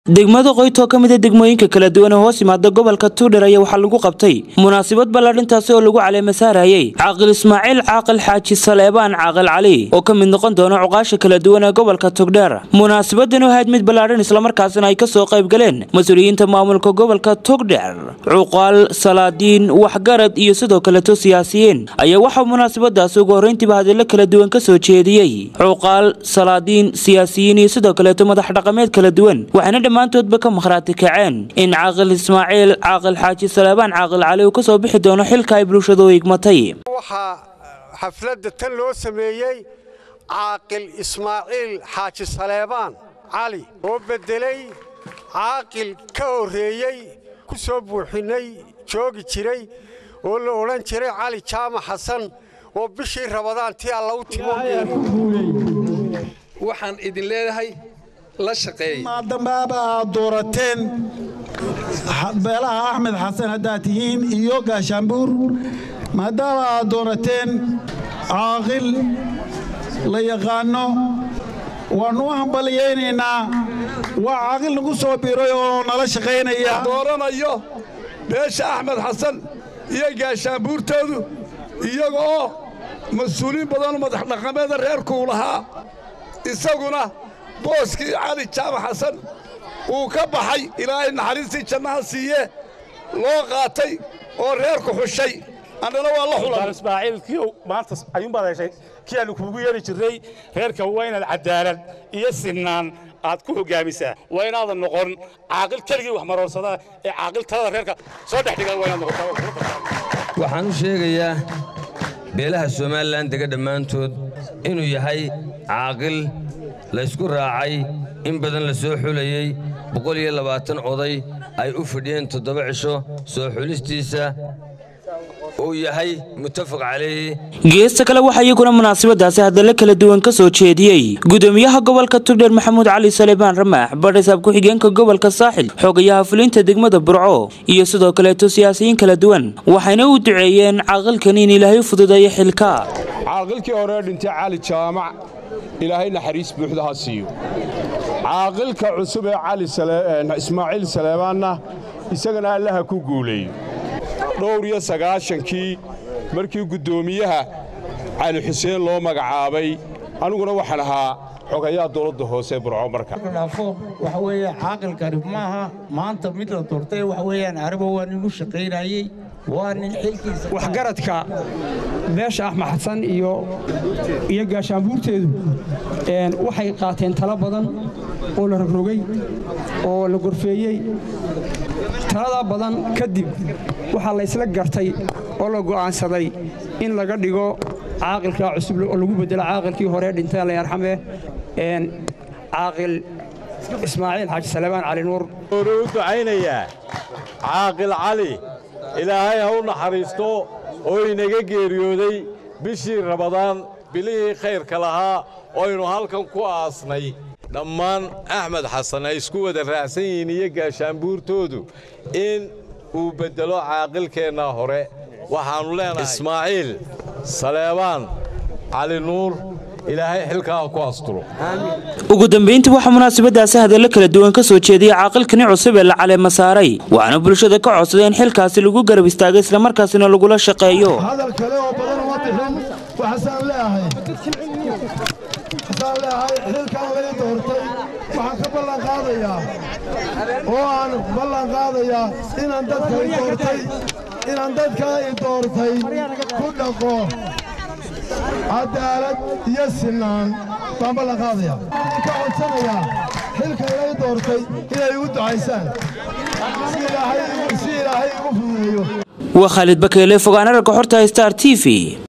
degmada qoyt oo ka mid a degmooyinka kala duwan ee hoos yimaada gobolka tuudhar ayaa waxaa lagu qabtay munaasabad ballaadhintaasi oo lagu caleema saarayay caaqil ismaaciil caaqil xaaji saleebaan caaqil cali oo ka mid noqon doona cuqaasha kala duwan ee gobolka togdheer munaasabadan oo ahayd mid ballaadhan islamarkaasina ay kasoo qayb galeen mas-uuliyiinta maamulka gobolka togdheer cuqaal salaadiin waxgarad iyo sidoo kaleto siyaasiyiin ayaa waxaa munaasabadaasi ugu horreyntiiba hadallo kala duwan ka soo jeediyey cuqaal salaadiin siyaasiyiin iyo sidoo kaleeto madax dhaqameed kala duwan waxayna dhammaantoodba ka makhraati kaceen in caaqil ismaaciil caaqil xaaji saleebaan caaqil cali uu ka soo bixi doono xilka ay bulshadu igmatay waxaa xafladda tan loo sameeyey caaqil ismaaciil xaaji saleebaan cali oo beddelay caaqil ka horreeyey ku soo buuxinnay joogi jiray oo la odhan jiray cali jaamac xasan oo bishii rabadaan tii alla u timo waxaan idin leedahay la shaqeey maadambaaba aad doorateen beelaha axmed xasan haddaad tihiin iyo gaashaanbuur maadaama aad doorateen caaqil la yaqaanno waannu u hambaliyaynaynaa waa caaqil nagu soo biiray oo nala shaqaynaya dooranayo beesha axmed xasan iyo gaashaanbuurtoodu iyaga oo mas-uuliin badanoo madax dhaqameeda reerkuu lahaa isaguna booskii cali jaamac xasan uu ka baxay ilaahay naxariistii jannaha siiye loo qaatay oo reerku xushay annana waa la xulan ismaaciil kii maanta ayuunbaad heshay kii aanu kuugu yeeri jirray reerka waa inaad cadaalad iyo sinnaan aad ku hoggaamisaa waa inaadan noqon caaqil keligii wax maroorsada ee caaqil talada reerka soo dhex dhiga waa inaad noqotaa waxaan u sheegayaa beelaha somalilan dega dhammaantood inuu yahay caaqil laysku raacay in badan la soo xulayey boqol iyo labaatan oday ay u fidhiyeen toddoba cisho soo xulistiisa uu yahay muttafaq calayhi geesta kale waxaa iyaguna munaasabadaasi hadallo kala duwan ka soo jeediyey gudoomiyaha gobolka tugdheer maxamuud cali salebaan ramaax badhisaab ku-xigeenka gobolka saaxil xogayaha fulinta degmada burco iyo sidoo kaleeto siyaasiyiin kala duwan waxayna u duceeyeen caaqilkan in ilaahay u fududeeyo xilka caaqilkii hore dhintay cali jaamac ilaahay naxariis buuxda ha siiyo caaqilka cusub ee ismaaciil saleebaanna isagana allaha ku guuleeyo dhowr iyo sagaashankii markii guddoomiyaha cali xuseen loo magacaabay aniguna waxaan ahaa xogayaa dowladda hoose burco marka dhaafo waxa weeye caaqilkani maaha maanta mid la doortay waxa weeyaan arriba waa nin u shaqaynayey waa nin xilkiisa waxgaradka beesha axmed xasan iyo iyo gaashaanbuurteedu waxay qaateen talo badan oo la rogrogay oo la gorfeeyey taladaa badan kadib waxaa la ysla gartay oo la go'aansaday in laga dhigo caaqilka cusub oo lagu beddelo caaqilkii hore dhintay alla yarxame caaqil ismaaciil xaaji salebaan cali nuur hore u ducaynayaa caaqil cali ilaahay ha u naxariisto oo inaga geeriyooday bishii rabadaan bilihii khayrka lahaa oynu halkan ku aasnay dhammaan axmed xasan ay isku wada raacsan yihiin iyo gaashaanbuurtoodu in uu beddelo caaqilkeenna hore waxaannu leenahay ismaaciil saleebaan cali nuur ilaahay xilkaa ku asturo ugu dambayntii waxaa munaasabadaasi hadallo kala duwan ka soo jeediyey caaqilkani cusub ee la caleema saaray waxaana bulshada ka codsaday in xilkaasi lagu garab istaagay islamarkaasina lagula shaqeeyo hadal kale oo badan uma bixin waxaasaan leeahay waxasaan leeahay xilkan lay doortay waxaan ka ballan qaadayaa oo aan ballan qaadayaa inaan dadka i doortay inaan dadkaa i doortay ku dhaqo cadaalad iyo sinnaan baan ballan qaadayaa ka codsanayaa xilka ilay doortay inay igu ducaysaan si ilaahay igu fududeeyo waa khaalid bakeele fogaana ragga xorta star t v